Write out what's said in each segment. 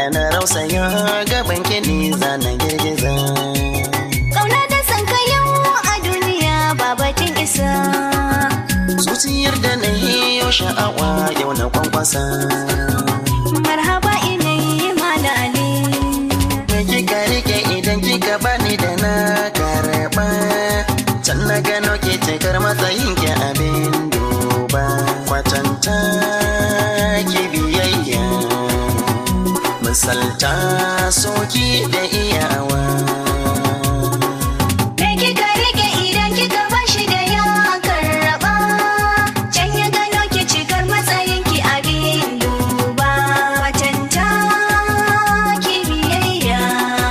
na rausaya gaban kiɗi zana girgiza Kauna da san ka yau a duniya babatin isa. zuciyar da na hiyo sha'awa yau na kwankwasa Marhaba ilai mala ali. da kika rike idan kika bani da na karɓa can na gano ke cikar matsayin ki abin duba kwatanta ki biyayya misalta soki da iyawa Me kika rike idan kika bashi da ya karraba. Can ya gano ki cikar matsayin ki abin duba. Watanta ki biyayya.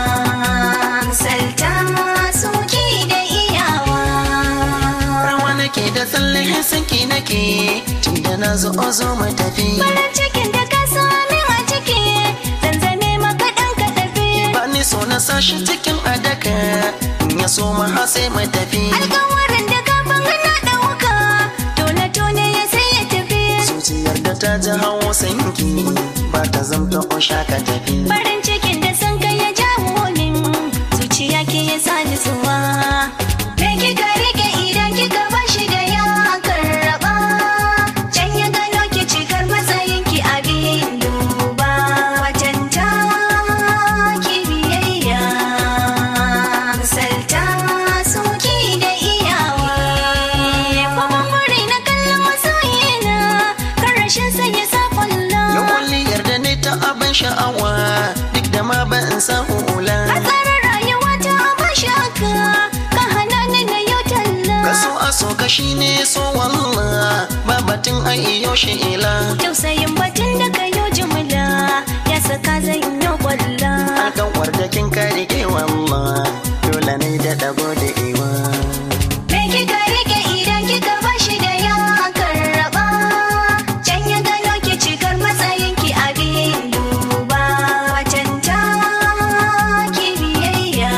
Salta suki da iyawa. rawa nake da tsalle sanki nake tunda na zo zo mu tafi Farin cikin da ka sami a ciki. Zanzame maka ɗan ka tafi. ba ni so na sashi cikin adaka in ya so ma ha sai mu tafi Alkawarin da kafin na ɗauka. Tone tone ya sai ya tafi. zuciyar da ta ji hawo sanki ba ta zamta o shaka tafi Farin cikin da san kai ya jawo min zuciya ke ya sa nutsuwa. Me kika rike idan kika bashi da ya karraba. Can ya gano ki cikar matsayin ki abin duba. Watanta ki biyayya. Salta suki da iyawa. Kuma muri na kallon masoyina. Kan rashin sanya sa kwallo. yau kwalliyar da ne ta abin sha'awa duk da ma ba in samu ula Hatsarin rayuwa ta abin shaka ka hana ni na yau talla. kaso a so ka shi ne so walla ba batun a iyo shi ila Tausayin batun da ka yi jimla ya saka zan yi kwalla. alkawar da kin ka rike walla dole ne da dago da iwa Me kika rike idan kika bashi da ya karraba. Can ya gano ki cikar matsayin ki abin duba. Watanta ki biyayya.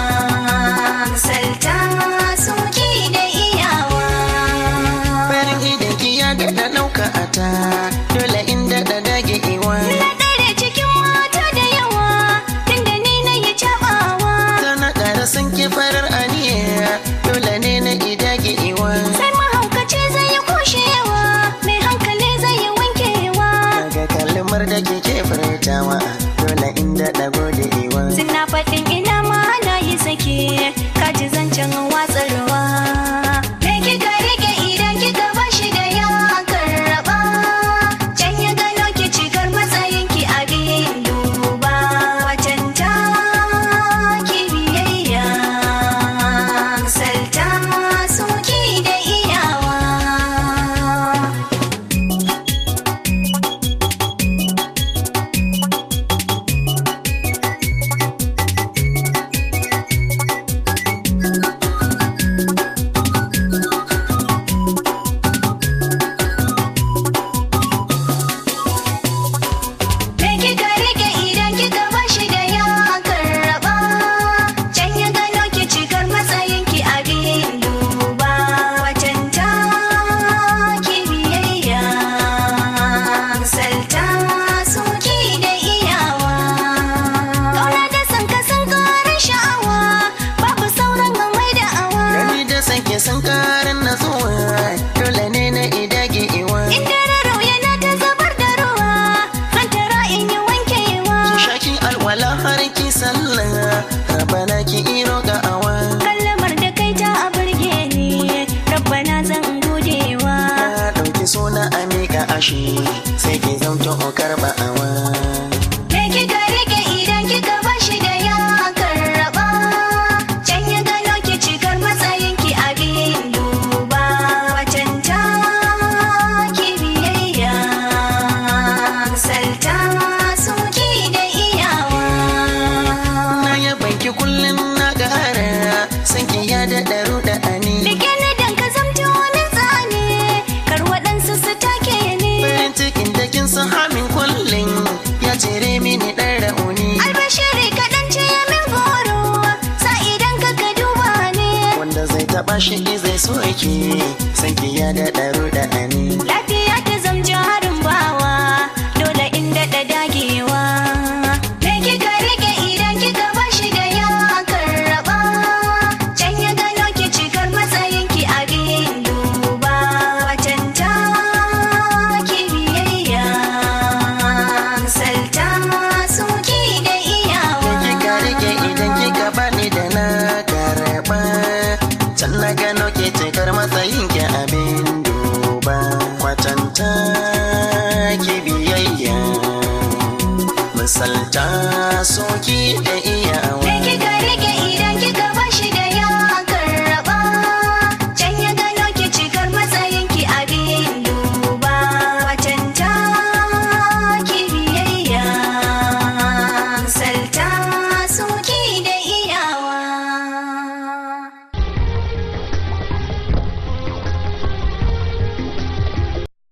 Salta suki da iyawa. farin idan ki ya daɗa ɗauka a ta dole in daɗa dage iwa Na ɗare cikin mata da yawa, tunda ni na yi caɓawa. tana ƙara san ki farar aniya dole ne na idage iwa Sai mahaukaci zai yi kushewa, mai hankali zai yi wankewa. daga kalmar da kike furtawa dole in daɗa gode iwa Suna faɗin ina ma na yi sake, kaji zancen watsarwa. Me kika rike idan kika bashi da ya karraba. Can ya gano ki cikar matsayin ki abin duba. Watanta ki biyayya. Salta suki da iyawa. Me kika rike idan kika bashi da ya karraba. Can ya gano ki cikar matsayin ki abin duba. Watanta ki biyayya. Salta suki da iyawa. Kauna da san ka san karin sha'awa. Babu sauran mai da awa. gani da san ki san karin natsuwa dole ne na idage iwa Inda raro yana ta zubar da ruwa. Hantara in yi wankewa. ki shaki alwala har ki sallah rabana ki iro ga awa kallamar da kai ta a burge ni rabbana zan godewa na ɗauki suna amika ashi sai ki zamto okar ba'awa me kika rike idan kika bashi da ya karraba can ya gano ki cikar matsayin ki abin duba watanta ki biyayya salta suki da iyawa na yaban ki kullum na gara san ki ya daɗa ruɗa ani Rike ni dan ka zamto wani tsani kar waɗansu su take ni farin cikin da kin san hamin kullum ya cire mini ɗan ra'uni albashiri kaɗan ce ya min goro sa idan ka ka duba ni wanda zai taɓa shi zai so ki san ki ya daɗa ruɗa ani lafiya